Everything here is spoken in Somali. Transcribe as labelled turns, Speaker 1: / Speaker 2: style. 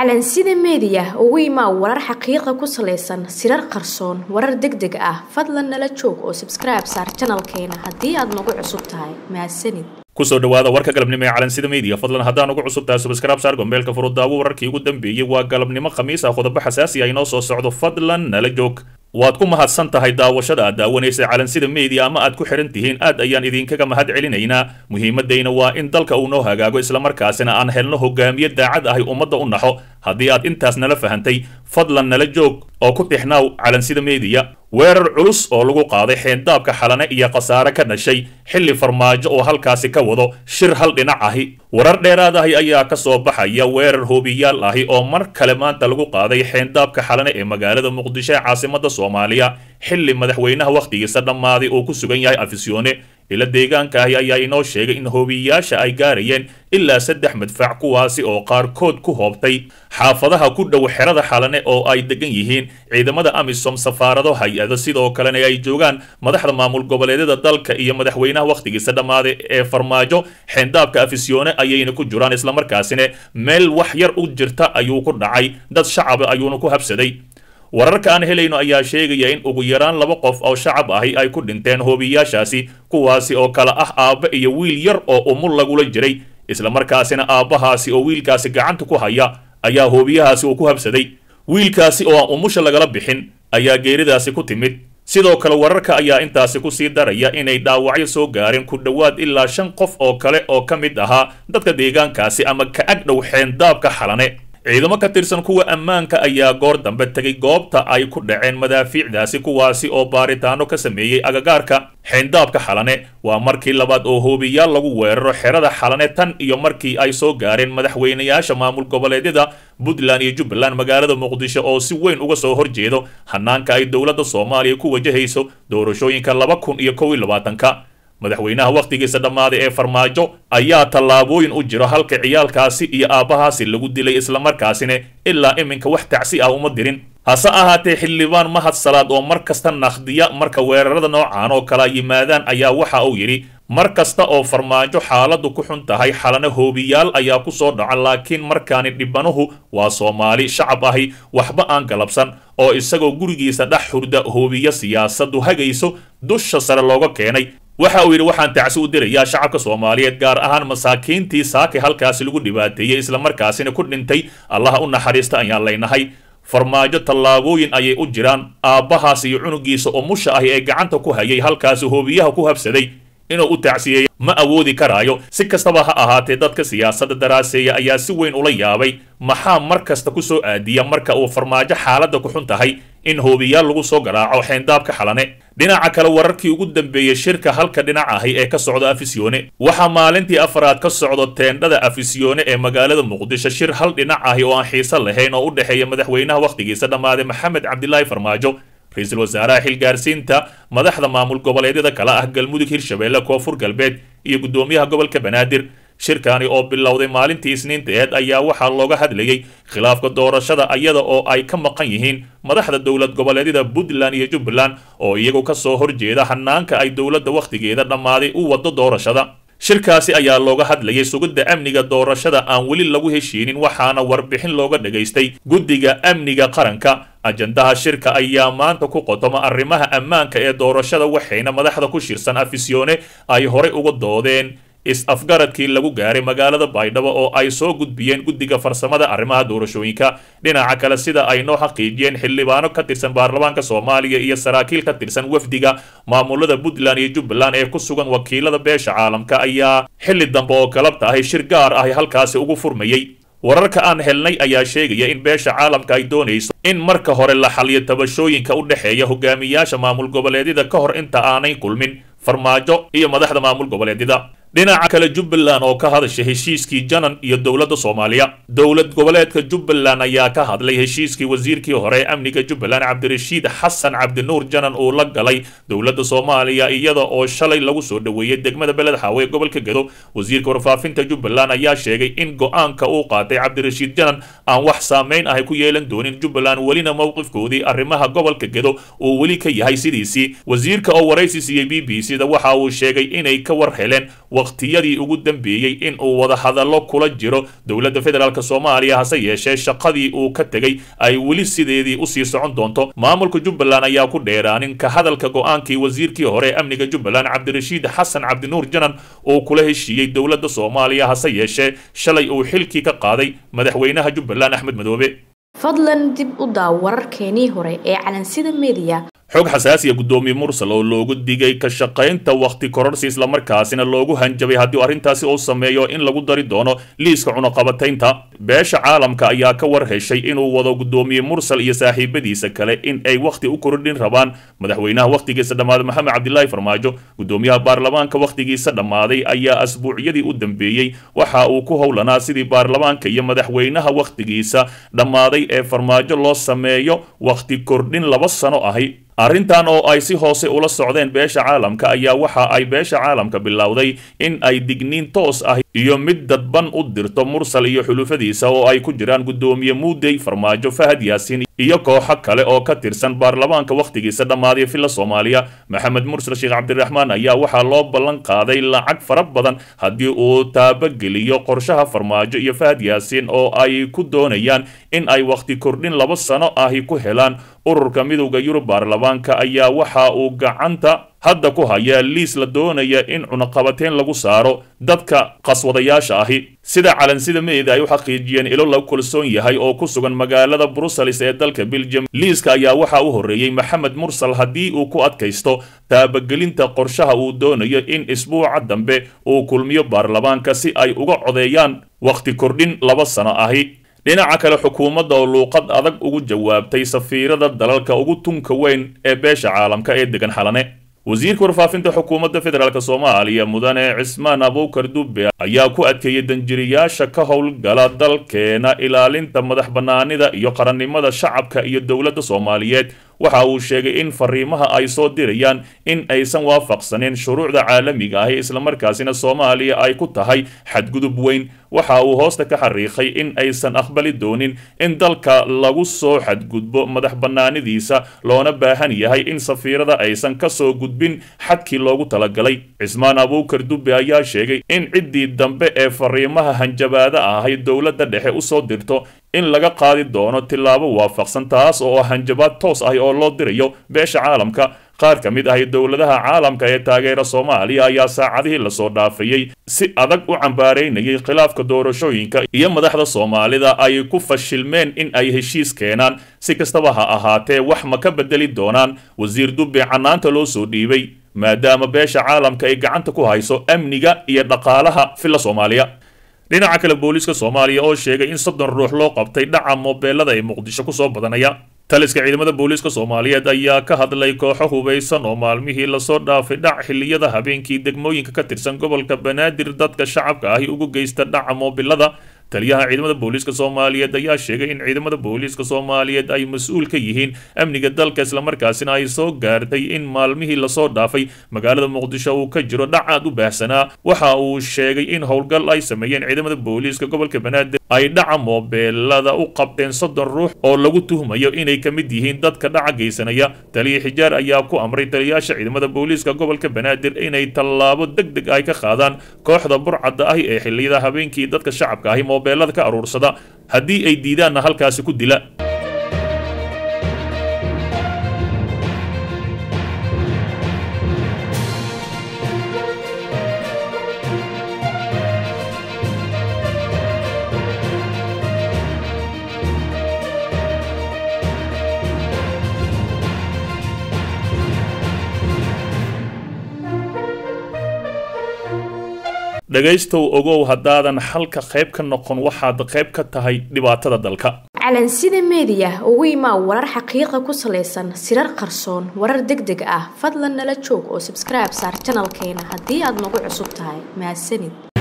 Speaker 1: calansida meediya ugu imaa warar xaqiiqa ku salaysan sirar qarsoon warar deg deg ah fadlan nala joog oo sabskribe saar janalkeena haddii aad nagu cusub tahay mahadsanid
Speaker 2: kusoo dhawaada warka galabnimo ee calansida media fadlan haddaan ugu cusub tahay subscribe saar gombeelka furudaawo wararkii ugu dambeeyey waa galabnimo khamiis ah qodobo xasaasi ah inoo soo socdo fadlan nala joog waad ku mahadsan tahay daawashada aad daawanaysa calansida media ama aad ku xihan tihiin aad ayaan idinkaga mahad celinaynaa muhiimadayna waa in dalka uu noo hagaago islamarkaasina aan helno hogaamiye daacad ahay ummadda u naxo haddii aad intaas nala fahantay fadlan nala joog oo ku tixnaaw calansida media weerar culus oo lagu qaaday xeendaabka xalane iyo khasaare ka dhashay xilli farmaajo oo halkaasi ka wado shir hal dhinac ahi warar dheeraad ahi ayaa ka soo baxaya weerar hoobiyaal ahi oo mar kale maanta lagu qaaday xeendaabka xalane ee magaalada muqdisho ee caasimada soomaaliya xilli madaxweynaha wakhtigiisa dhammaaday uu ku sugan yahay afisyoone ila deegaanka ahi ayaa inoo sheegay in hoobiyayaasha ay gaarayeen ilaa saddex madfac kuwaasi oo qaarkood ku hoobtay xaafadaha ku dhow xerada xalane oo ay degan yihiin ciidamada amisom safaarado hay-ado sidoo kalena ay joogaan madaxda maamul goboleedyada dalka iyo madaxweynaha wakhtigiisa dhammaaday ee farmaajo xeendaabka afisyoone ayayna ku jiraan islamarkaasina meel wax yar u jirta ayuu ku dhacay dad shacaba ayuuna ku habsaday wararka aan helayno ayaa sheegaya in ugu yaraan laba qof oo shacab ahi ay ku dhinteen hoobiyayaashaasi kuwaasi oo kale ah aabba iyo wiil yar oo umul lagula jiray islamarkaasina aabbahaasi oo wiilkaasi gacanta ku haya ayaa hoobiyahaasi uu ku habsaday wiilkaasi oo aan umusha lagala bixin ayaa geeridaasi ku timid sidoo kale wararka ayaa intaasi kusii daraya inay dhaawacyo soo gaareen ku dhowaad ilaa shan qof oo kale oo ka mid ahaa dadka deegaankaasi ama ka ag dhow xeendaabka xalane ciidamo ka tirsan kuwa ammaanka ayaa goor dambe tegay goobta ay ku dhaceen madaafiicdaasi kuwaasi oo baaritaano ka sameeyey agagaarka xeendaabka xalane waa markii labaad oo hoobiyaal lagu weeraro xerada xalane tan iyo markii ay soo gaareen madaxweynayaasha maamul goboleedyada puntland iyo jubbaland magaalada muqdisho oo si weyn uga soo horjeedo hanaanka ay dowladda soomaaliya ku wajahayso doorashooyinka laba kun iyo kow iyo labaatanka madaxweynaha wakhtigiisa dhammaaday ee farmaajo ayaa tallaabooyin u jiro halka ciyaalkaasi iyo aabbahaasi lagu dilay islamarkaasina ilaa iminka wax tacsi ah uma dirin hase ahaatee xildhibaan mahad salaad oo mar kasta nakhdiya marka weerarada noocaan oo kala yimaadaan ayaa waxa uu yidhi mar kasta oo farmaajo xaaladdu ku xun tahay xalana hoobiyaal ayaa ku soo dhaca laakiin markaani dhibanuhu waa soomaali shacab ahi waxba aan galabsan oo isagoo gurigiisa dhex hurda hoobiyo siyaasaddu hagayso dusha sare looga keenay waxa uu yidhi waxaan tacsi u dirayaa shacabka soomaaliyeed gaar ahaan masaakiintii saakay halkaasi lagu dhibaateeyey islamarkaasina ku dhintay allaha u naxariista ayaan leynahay farmaajo tallaabooyin ayay u jiraan aabbahaas iyo cunugiisa oo musha ahi ee gacanta ku hayay halkaasi hoobiyaha ku habsaday inuu u tacsiyeeyo ma awoodi karaayo si kastaba ha ahaatee dadka siyaasadda daraaseeya ayaa si weyn ula yaabay maxaa mar kasta ku soo aadiya marka uu farmaajo xaaladda ku xun tahay in hoobiyaal lagu soo garaaco xeendaabka xalane dhinaca kale wararkii ugu dambeeyey shirka halka dhinac ahi ee ka socda afisyoone waxaa maalintii afraad ka socdo teendhada afisyoone ee magaalada muqdisho shir hal dhinac ahi oo aan xiiso lahayn oo u dhexeeya madaxweynaha wakhtigiisa dhammaaday maxamed cabdilaahi farmaajo ra-iisul wasaaraha xilgaarsiinta madaxda maamul goboleedyada kale ah galmudug hirshabeelle koonfur galbeed iyo guddoomiyaha gobolka banaadir shirkani oo bilowday maalintii isniinteed ayaa waxaa looga hadlayey khilaafka doorashada iyada oo ay ka maqan yihiin madaxda dowlad goboleedyada puntland iyo jubbaland oo iyagu ka soo horjeeda hanaanka ay dowladda wakhtigeeda dhammaaday u waddo doorashada shirkaasi ayaa looga hadlayay sugidda amniga doorashada aan weli lagu heshiinin waxaana warbixin looga dhagaystay guddiga amniga qaranka ajandaha shirka ayaa maanta ku qotoma arrimaha ammaanka ee doorashada waxayna madaxda ku shirsan afisyoone ay horey uga doodeen is-afgaradkii lagu gaaray magaalada baydhabo oo ay soo gudbiyeen guddiga farsamada arrimaha doorashooyinka dhinaca kale sida ay noo xaqiijiyeen xildhibaano ka tirsan baarlamaanka soomaaliya iyo saraakiil ka tirsan wafdiga maamulada puntland iyo jubbaland ee ku sugan wakiilada beesha caalamka ayaa xilli dambe oo galabta ahi shir gaar ahi halkaasi ugu furmayey wararka aan helnay ayaa sheegaya in beesha caalamka ay doonayso in marka hore la xaliyo tabashooyinka u dhexeeya hogaamiyaasha maamul goboleedyada ka hor inta aanay kulmin farmaajo iyo madaxda maamul goboleedyada dhinaca kale jubbaland oo ka hadashay heshiiskii janan iyo dowladda soomaaliya dowlad goboleedka jubbaland ayaa ka hadlay heshiiskii wasiirkii hore ee amniga jubbaland cabdirashiid xasan cabdinuur janan uu la galay dowladda soomaaliya iyada oo shalay lagu soo dhoweeyey degmada beled xaawe ee gobolka gedo wasiirka warfaafinta jubbaland ayaa sheegay in go-aanka uu qaatay cabdirashiid janan aan wax saameyn ahay ku yeelan doonin jubbaland welina mowqifkoodii arrimaha gobolka gedo uu weli ka yahay sidiisii wasiirka oo waraysi siiyey b b c da waxa uu sheegay inay ka war heleen wakhtiyadii ugu dambeeyey in uu wadahadallo kula jiro dowladda federaalk soomaaliya hase yeeshee shaqadii uu ka tegey ay weli sideedii usii socon doonto maamulka jubbaland ayaa ku dheeraanin ka hadalka go-aankii wasiirkii hore ee amniga jubbaland cabdirashiid xasan cabdinuur janan uu kula heshiiyey dowladda soomaaliya hase yeeshee shalay uu xilkii ka qaaday madaxweynaha jubbaland axmed madoobe
Speaker 1: fadlan dib u daaw wararkeenii hore ee calansida mediya
Speaker 2: xog xasaasiya guddoomiye mursal oo loogu digay ka shaqaynta wakhti kororsi islamarkaasina loogu hanjabay haddii arrintaasi uu sameeyo in lagu dari doono liiska cunaqabataynta beesha caalamka ayaa ka war heshay inuu wado guddoomiye mursal iyo saaxiibadiisa kale in ay wakhti u kordhin rabaan madaxweynaha wakhtigiisa dhammaaday maxamed cabdilaahi farmaajo guddoomiyaha baarlamaanka wakhtigiisa dhammaaday ayaa asbuucyadii u dambeeyey waxa uu ku howlanaa sidii baarlamaanka iyo madaxweynaha wakhtigiisa dhammaaday ee farmaajo loo sameeyo wakhti kordhin laba sano ahi arrintan oo ay si hoose ula socdeen beesha caalamka ayaa waxa ay beesha caalamka bilowday in ay digniin toos ah iyo mid dadban u dirto mursal iyo xulufadiisa oo ay ku jiraan guddoomiye muudey farmaajo fahad yaasiin iyo kooxo kale oo ka tirsan baarlamaanka wakhtigiisa dhammaaday filla soomaaliya maxamed mursal sheekh cabdiraxmaan ayaa waxaa loo ballan qaaday lacag fara badan haddii uu taabageliyo qorshaha farmaajo iyo fahad yaasiin oo ay ku doonayaan in ay wakhti kordhin laba sano ahi ku helaan ururka midowda yurub baarlamaanka ayaa waxa uu gacanta hadda ku hayaa liis la doonaya in cunaqabateyn lagu saaro dadka qaswadayaasha ahi sida calansida meeda ay u xaqiijiyeen ilo lagu kalsoon yahay oo ku sugan magaalada brussels ee dalka belgium liiska ayaa waxaa u horreeyey maxamed mursal haddii uu ku adkaysto taabagelinta qorshaha uu doonayo in isbuuca dambe uu kulmiyo baarlamaanka si ay uga codeeyaan wakhti kordhin laba sano ahi dhinaca kale xukuumadda oo luuqad adag ugu jawaabtay safiirada dalalka ugu tunka weyn ee beesha caalamka ee degan xalane wasiirka warfaafinta xukuumadda federaalk soomaaliya mudane cismaan abuukar dubbe ayaa ku adkeeyey danjiriyaasha ka howlgala dalkeena ilaalinta madax bannaanida iyo qarannimada shacabka iyo dowladda soomaaliyeed waxa uu sheegay in fariimaha ay soo dirayaan in aysan waafaqsanin shuruucda caalamiga ahi islamarkaasina soomaaliya ay ku tahay xadgudub weyn waxa uu hoosta ka xariiqay in aysan aqbali doonin in dalka lagu soo xadgudbo madax bannaanidiisa loona baahan yahay in safiirada aysan ka soo gudbin xadkii loogu talagalay cismaan abuukar dubbe ayaa sheegay in ciddii dambe ee fariimaha hanjabaada ahay dowladda dhexe usoo dirto in laga qaadi doono tillaabo waafaqsan taas oo hanjabaad toos ah oo loo dirayo beesha caalamka qaar ka mid ahi dowladaha caalamka ee taageera soomaaliya ayaa saacadihii lasoo dhaafayey si adag u cambaaraynayay khilaafka doorashooyinka iyo madaxda soomaalida ay ku fashilmeen in ay heshiis keenaan si kastaba ha ahaatee wax ma ka bedeli doonaan wasiir dubbe canaanta loo soo dhiibay maadaama beesha caalamka ay gacanta ku hayso amniga iyo dhaqaalaha filla soomaaliya dhinaca kale booliiska soomaaliya oo sheegay in soddon ruux loo qabtay dhaca moobeelada ee muqdisho kusoo badanaya taliska ciidamada booliiska soomaaliyeed ayaa ka hadlay kooxo hubaysan oo maalmihii lasoo dhaafay dhac xilliyada habeenkii degmooyinka ka tirsan gobolka banaadir dadka shacabka ahi ugu geysta dhaca moobilada taliyaha ciidamada booliiska soomaaliyeed ayaa sheegay in ciidamada booliiska soomaaliyeed ay mas-uul ka yihiin amniga dalka islamarkaasina ay soo gaartay in maalmihii lasoo dhaafay magaalada muqdisho uu ka jiro dhac aad u baahsanaa waxa uu sheegay in howlgal ay sameeyeen ciidamada booliiska gobolka banaadir ay dhaca moobeelada u qabteen soddon ruux oo lagu tuhmayo inay ka mid yihiin dadka dhaca geysanaya taliya xijaar ayaa ku amray taliyayaasha ciidamada booliiska gobolka banaadir inay tallaabo deg deg ay ka qaadaan kooxda burcadda ahi ee xilliyada habeenkii dadka shacabka ahi moobeelada ka aruursada haddii ay diidaanna halkaasi ku dila dhegaystow ogow haddaadan xalka qayb ka noqon waxaad qayb ka tahay dhibaatada dalka
Speaker 1: calansida meediya ugu imaa warar xaqiiqa ku salaysan sirar qarsoon warar deg deg ah fadlan nala joog oo sabskribe saar janalkeena haddii aad nagu cusub tahay mahadsanid